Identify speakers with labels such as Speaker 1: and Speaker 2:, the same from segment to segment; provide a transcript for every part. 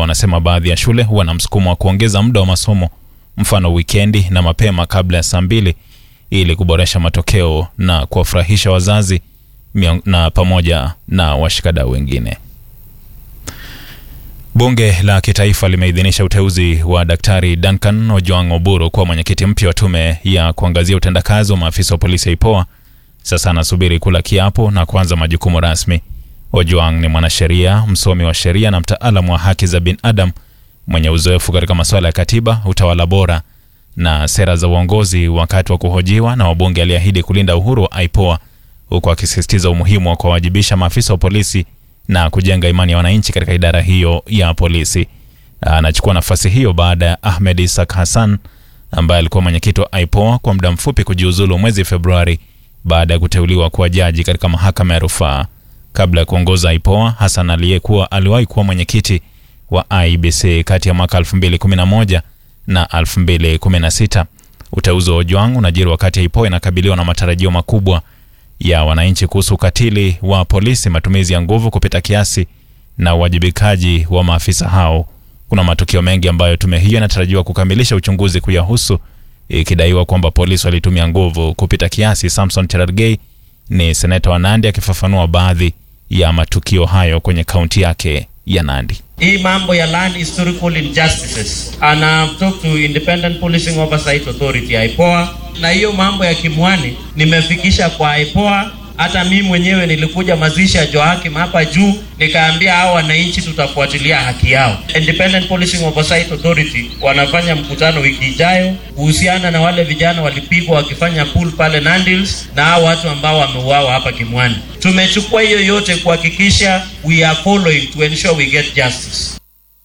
Speaker 1: wanasema baadhi ya shule huwa na msukumo wa kuongeza muda wa masomo, mfano wikendi na mapema kabla ya saa mbili ili kuboresha matokeo na kuwafurahisha wazazi mion- na pamoja na washikadau wengine. Bunge la Kitaifa limeidhinisha uteuzi wa Daktari Duncan Ojwang Oburu kuwa mwenyekiti mpya wa tume ya kuangazia utendakazi wa maafisa wa polisi ya IPOA. Sasa anasubiri kula kiapo na kuanza majukumu rasmi. Ojwang ni mwanasheria, msomi wa sheria na mtaalamu wa haki za binadamu mwenye uzoefu katika masuala ya katiba, utawala bora na sera za uongozi. Wakati wa kuhojiwa na wabunge, aliahidi kulinda uhuru wa IPOA huku akisisitiza umuhimu wa kuwawajibisha maafisa wa polisi na kujenga imani ya wananchi katika idara hiyo ya polisi. Anachukua nafasi hiyo baada ya Ahmed Isak Hassan ambaye alikuwa mwenyekiti wa IPOA kwa muda mfupi kujiuzulu mwezi Februari baada ya kuteuliwa kuwa jaji katika mahakama ya rufaa. Kabla ya kuongoza IPOA, Hassan aliyekuwa aliwahi kuwa mwenyekiti wa IBC kati ya mwaka 2011 na 2016. Uteuzi wa Ojwang unajiri wakati IPOA inakabiliwa na matarajio makubwa ya wananchi kuhusu ukatili wa polisi, matumizi ya nguvu kupita kiasi na uwajibikaji wa maafisa hao. Kuna matukio mengi ambayo tume hiyo inatarajiwa kukamilisha uchunguzi kuyahusu, ikidaiwa kwamba polisi walitumia nguvu kupita kiasi. Samson Cherargei ni seneta wa Nandi akifafanua baadhi ya matukio hayo kwenye kaunti yake ya Nandi.
Speaker 2: hii mambo ya land historical injustices and I've talked to independent policing oversight authority IPOA na hiyo mambo ya Kimwani nimefikisha kwa IPOA hata mimi mwenyewe nilikuja mazishi ya Joakim hapa juu nikaambia hao wananchi tutafuatilia haki yao independent policing oversight authority wanafanya mkutano wiki ijayo kuhusiana na wale vijana walipigwa wakifanya pool pale Nandils na hao watu ambao wameuawa hapa Kimwani tumechukua hiyo yote kuhakikisha we are following to ensure we get justice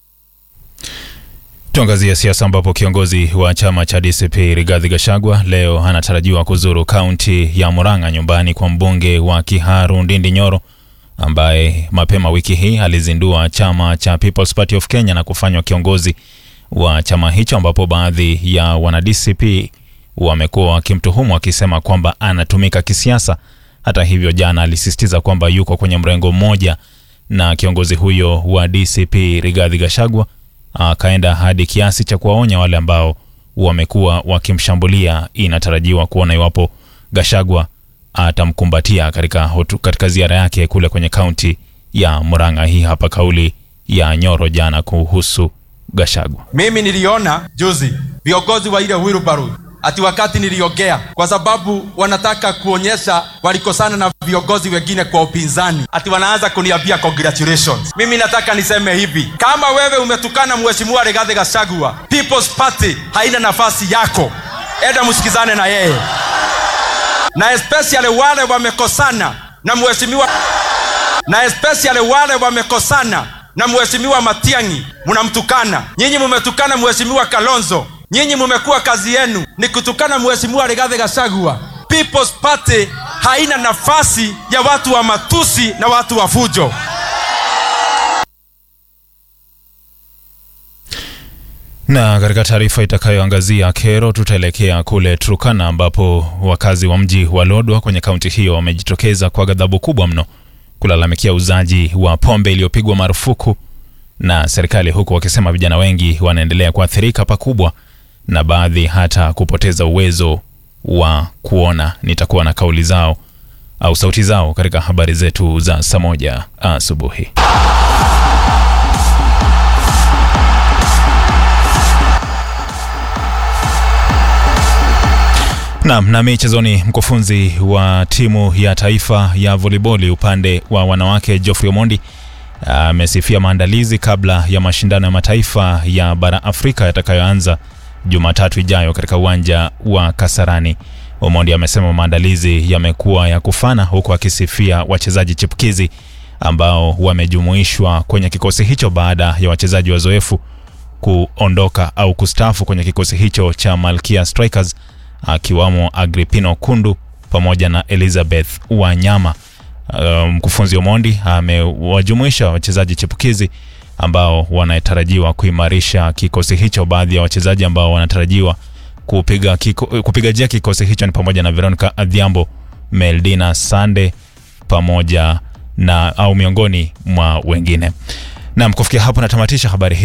Speaker 1: Tuangazie siasa ambapo kiongozi wa chama cha DCP Rigathi Gachagua leo anatarajiwa kuzuru kaunti ya Murang'a nyumbani kwa mbunge wa Kiharu Ndindi Nyoro ambaye mapema wiki hii alizindua chama cha People's Party of Kenya na kufanywa kiongozi wa chama hicho, ambapo baadhi ya wana DCP wamekuwa wakimtuhumu wakisema kwamba anatumika kisiasa. Hata hivyo, jana alisisitiza kwamba yuko kwenye mrengo mmoja na kiongozi huyo wa DCP Rigathi Gachagua akaenda hadi kiasi cha kuwaonya wale ambao wamekuwa wakimshambulia. Inatarajiwa kuona iwapo Gachagua atamkumbatia katika, hotu- katika ziara yake kule kwenye kaunti ya Murang'a. Hii hapa kauli ya Nyoro jana kuhusu Gachagua.
Speaker 3: Mimi niliona juzi viongozi wa ile wheelbarrow ati wakati niliongea, kwa sababu wanataka kuonyesha walikosana na viongozi wengine kwa upinzani, ati wanaanza kuniambia congratulations. Mimi nataka niseme hivi, kama wewe umetukana mheshimiwa Rigathi Gachagua, People's Party haina nafasi yako, enda msikizane na yeye, na especially wale wamekosana na mheshimiwa na especially wale wamekosana na mheshimiwa Matiang'i, mnamtukana. Nyinyi mumetukana mheshimiwa Kalonzo, nyinyi mumekuwa kazi yenu ni kutukana mheshimiwa Rigathi Gachagua. People's Party haina nafasi ya watu wa matusi na watu wa fujo.
Speaker 1: Na katika taarifa itakayoangazia kero, tutaelekea kule Turkana ambapo wakazi wa mji wa Lodwar kwenye kaunti hiyo wamejitokeza kwa ghadhabu kubwa mno kulalamikia uzaji wa pombe iliyopigwa marufuku na serikali, huku wakisema vijana wengi wanaendelea kuathirika pakubwa na baadhi hata kupoteza uwezo wa kuona. Nitakuwa na kauli zao au sauti zao katika habari zetu za saa moja asubuhi. Naam, na michezoni, mkufunzi wa timu ya taifa ya voliboli upande wa wanawake Geoffrey Omondi amesifia maandalizi kabla ya mashindano ya mataifa ya bara Afrika yatakayoanza Jumatatu ijayo katika uwanja wa Kasarani. Omondi amesema maandalizi yamekuwa ya kufana, huku akisifia wachezaji chipukizi ambao wamejumuishwa kwenye kikosi hicho baada ya wachezaji wazoefu kuondoka au kustaafu kwenye kikosi hicho cha Malkia Strikers akiwamo Agripino Kundu pamoja na Elizabeth Wanyama. Uh, Mkufunzi Omondi amewajumuisha wachezaji chipukizi ambao wanatarajiwa kuimarisha kikosi hicho. Baadhi ya wachezaji ambao wanatarajiwa kupiga, kiko, kupiga jia kikosi hicho ni pamoja na Veronica Adhiambo, Meldina Sande pamoja na au miongoni mwa wengine. Naam, kufikia hapo natamatisha habari hii.